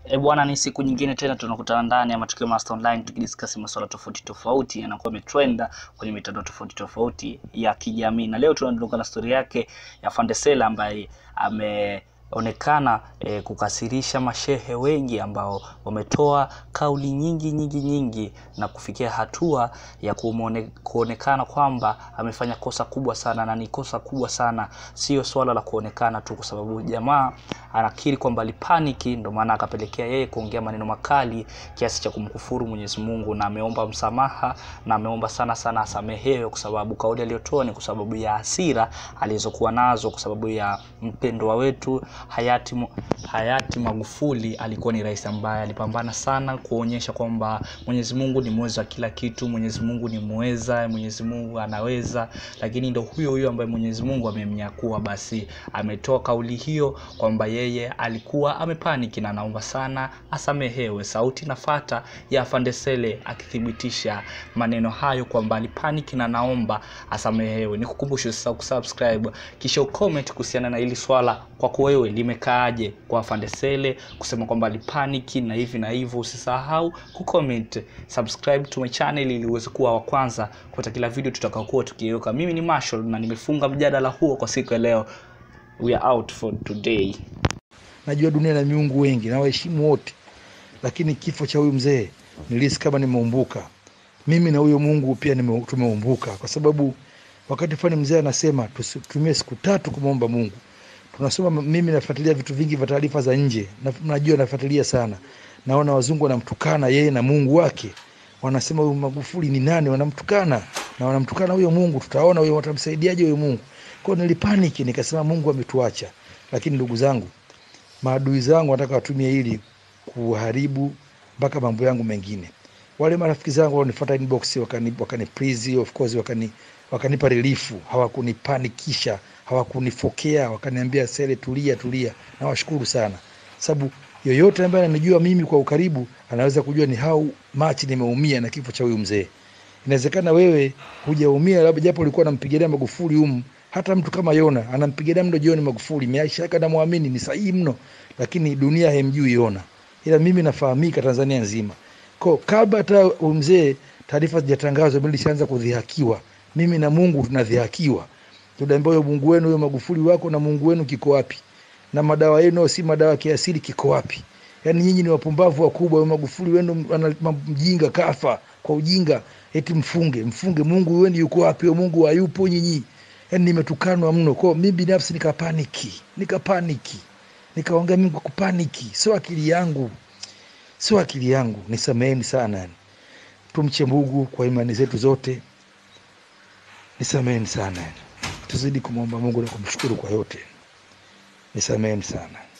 E bwana, ni siku nyingine tena tunakutana ndani ya Matukio Master Online tukidiskasi masuala tofauti tofauti yanakuwa yametrenda kwenye mitandao tofauti tofauti ya kijamii, na leo tunaondoka na stori yake ya Fandesela ambaye ameonekana e, kukasirisha mashehe wengi ambao wametoa kauli nyingi nyingi nyingi na kufikia hatua ya kumone, kuonekana kwamba amefanya kosa kubwa sana, na ni kosa kubwa sana, sio swala la kuonekana tu, kwa sababu jamaa anakiri kwamba alipaniki, ndio maana akapelekea yeye kuongea maneno makali kiasi cha kumkufuru Mwenyezi Mungu, na ameomba msamaha na ameomba sana sana asamehewe, kwa sababu kauli aliyotoa ni kwa sababu ya hasira alizokuwa nazo, kwa sababu ya mpendwa wetu hayati hayati Magufuli. Alikuwa ni rais ambaye alipambana sana kuonyesha kwamba Mwenyezi Mungu ni mweza wa kila kitu, Mwenyezi Mungu ni mweza, Mwenyezi Mungu anaweza, lakini ndo huyo huyo ambaye Mwenyezi Mungu amemnyakua, basi ametoa kauli hiyo kwamba yeye alikuwa amepaniki na anaomba sana asamehewe. Sauti nafata ya Fandesele akithibitisha maneno hayo kwamba alipaniki na naomba asamehewe. Nikukumbushe usisahau kusubscribe kisha ucomment kuhusiana na hili swala, kwako wewe limekaaje kwa Fandesele kusema kwamba alipaniki na hivi na hivyo. Usisahau kucomment, subscribe to my channel ili uweze kuwa wa kwanza kupata kila video tutakayokuwa tukiweka. Mimi ni Marshall na nimefunga mjadala huo kwa siku ya leo. We are out for today. Najua dunia na miungu wengi na waheshimu wote, lakini kifo cha huyu mzee nilihisi kama nimeumbuka mimi na huyo Mungu pia nime, tumeumbuka kwa sababu wakati fulani mzee anasema tutumie siku tatu kumwomba Mungu. Tunasoma, mimi nafuatilia vitu vingi vya taarifa za nje na, najua nafuatilia sana, naona wazungu wanamtukana yeye na Mungu wake, wanasema huyu Magufuli ni nani, wanamtukana na wanamtukana huyo Mungu, tutaona huyo watamsaidiaje huyo Mungu. Kwa hiyo nilipaniki, nikasema Mungu ametuacha. Lakini ndugu zangu, maadui zangu wanataka watumie hili kuharibu mpaka mambo yangu mengine. Wale marafiki zangu wanifuata inbox wakani, wakani please, of course wakani wakanipa relifu, hawakunipanikisha, hawakunifokea, wakaniambia Sele, tulia tulia. Nawashukuru sana, sababu yoyote ambaye ananijua mimi kwa ukaribu anaweza kujua ni how much nimeumia na kifo cha huyu mzee. Inawezekana wewe hujaumia, labda japo ulikuwa unampigilia Magufuli humu hata mtu kama Yona anampigilia mno John Magufuli, maisha yake anamwamini ni sahihi mno, lakini dunia haimjui Yona, ila mimi nafahamika Tanzania nzima. Kwa kabla hata mzee taarifa zijatangazwa, mimi nilishaanza kudhihakiwa. Mimi na Mungu tunadhihakiwa, tunaambiwa Mungu wenu huyo Magufuli wako na Mungu wenu kiko wapi? Na madawa yenu si madawa kiasili kiko wapi? Yaani nyinyi ni wapumbavu wakubwa. Huyo Magufuli wenu ana mjinga, kafa kwa ujinga, eti mfunge mfunge. Mungu wenu yuko wapi? Huyo Mungu hayupo nyinyi Yani nimetukanwa mno kwao. Mi binafsi nikapaniki, nikapaniki, nikaongea mimi kwa kupaniki, sio akili yangu, sio akili yangu. Nisameheni sana, yani tumche Mungu kwa imani zetu zote. Nisameheni sana, yani tuzidi kumwomba Mungu na kumshukuru kwa yote. Nisameheni sana.